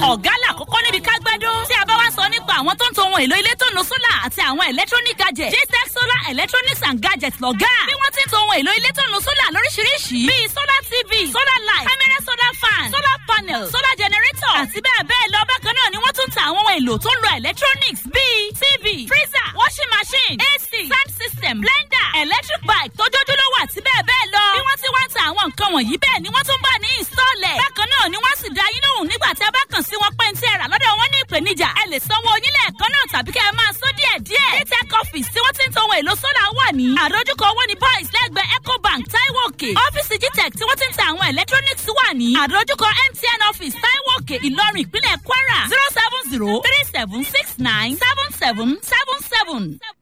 ọ̀gá làkọ́kọ́ níbi kágbádùn tí a bá wá sọ nípa àwọn tó ń to ohun èlò ilé tó ń lo sólà àti àwọn electronic gadgets jtech solar electronics and gadgets lọ́gá bí wọ́n ti ń to ohun èlò ilé tó ń lo sólà lóríṣiríṣi bíi solar tv solar light camera solar fan solar panel solar generator àti bẹ́ẹ̀ bẹ́ẹ̀ lọ bákan náà ni wọ́n tún ta àwọn ohun èlò tó ń lo electronics bíi tv freezer washing machine ac sound system blender electric bike tó jójúlówó àti bẹ́ẹ̀ bẹ́ẹ̀ lọ bí wọ́n ti wá ń ta àwọn nǹkan wọ̀nyí bẹ́ẹ̀ ni wọ́n tún bá ní ìsọ̀lẹ̀ bákan náà ni wọ́n sì dá yín lóhùn nígbà tí a bá kàn sí wọn pé ń tí ẹ rà lọ́dọ̀ wọn ní ìpèníjà ẹ lè sanwó onílẹ̀ ẹ̀kan náà tàbí kẹ́ ẹ máa sọ díẹ̀ díẹ̀ dtech office tí wọ́n ti ń to ohun èlò sólà wà ní àdójúkọ owó ní boys lẹ́gbẹ̀ẹ́ ecobank taiwo òkè ọ́fíìsì gtech tí wọ́n ti ń ta àwọn electronics wà ní àdójúkọ mtn office taiwo òkè ìlọrin ìpínlẹ̀ kwara zero seven zero three seven six nine seven seven seven seven.